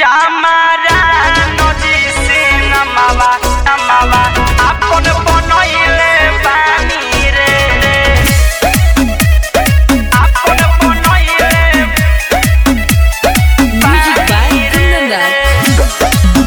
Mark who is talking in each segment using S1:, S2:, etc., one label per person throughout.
S1: চামারা নদী সে নামাবা নামাবা আপন বনইলে বাণী রে আপন বনইলে
S2: Music by Kundandat.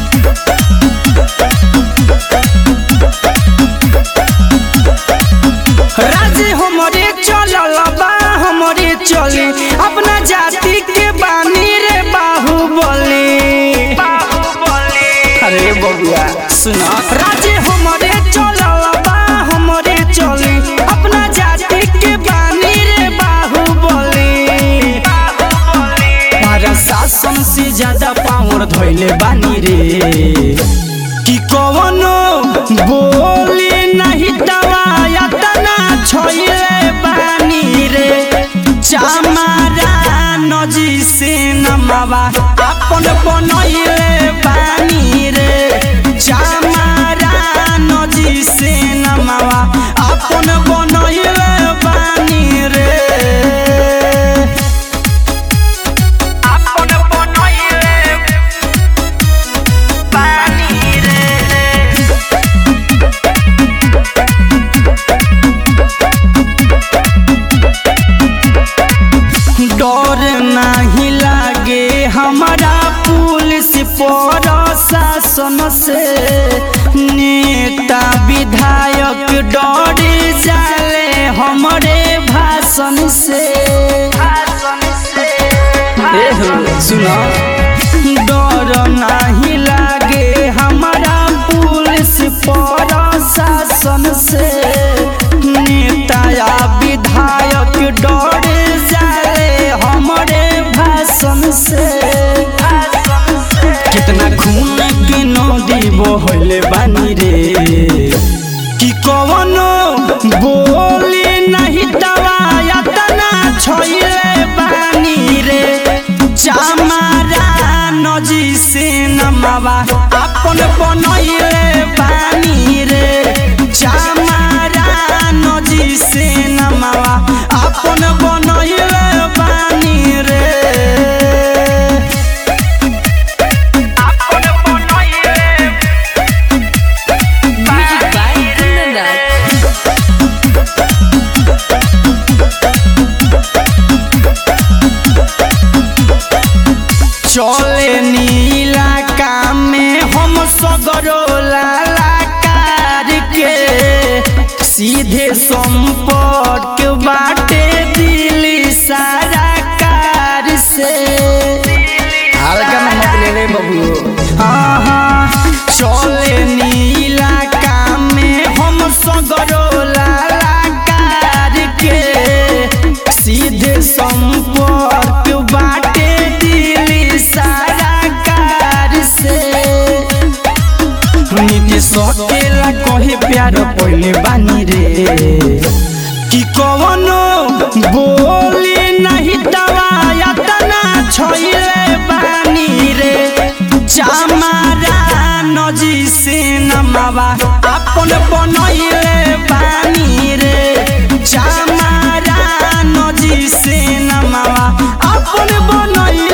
S3: राजे हमरे चलल बा हमरे चली अपना जाति के बानी रे बाहुबली
S1: বাহুবলী
S3: अरे बबुआ सुना राजे हमरे चलल बा हमरे चली अपना जाति के बानी रे बाहुबली हमारा शासन से ज्यादा पावर धोइले बानी रे कि कवनो बोली नहीं दवाया तना छोइले बानी रे चामारा नजी से नमावा अपन बनइले बानी रे चामारा नजी से नमावा अपन बनइले बानी रे
S1: আপন বনইলে বাণী রে
S3: डर नहीं लागे हमारा पुलिस प्रशासन से नेता विधायक डर जाले हमरे भाषण से
S1: ভাষণ সে
S3: सुना डर नहीं लागे हमारा पुलिस प्रशासन से नेता या विधायक डर जाले हमरे भाषण से कितना खून के नदी बहले बानी रे कि कवनो बोली नहीं दवाया तना छोइले बानी रे चामारा नजी से नमावा अपन बनइले बानी रे चामारा नजी से नमावा अपन बनइले बानी रे
S1: আপন বনইলে
S2: Music by Kundandat.
S3: चले नीला काम में हम सगरो लालाकार के सीधे संपर्क बाटे दिल्ली सारा कार से हल्का में मत ले रे बबू हाँ हाँ चले नीला काम में हम सगरो लालाकार के सीधे संपर्क बाटे दिल्ली सारा कार से नीति सकेला कहे प्यार पहले बानी रे कि कवनो बोली नहीं दवाया तना छोइले बानी रे चामारा नजी से नमावा अपन बनइले बानी रे चामारा नजी से नमावा अपन बनइले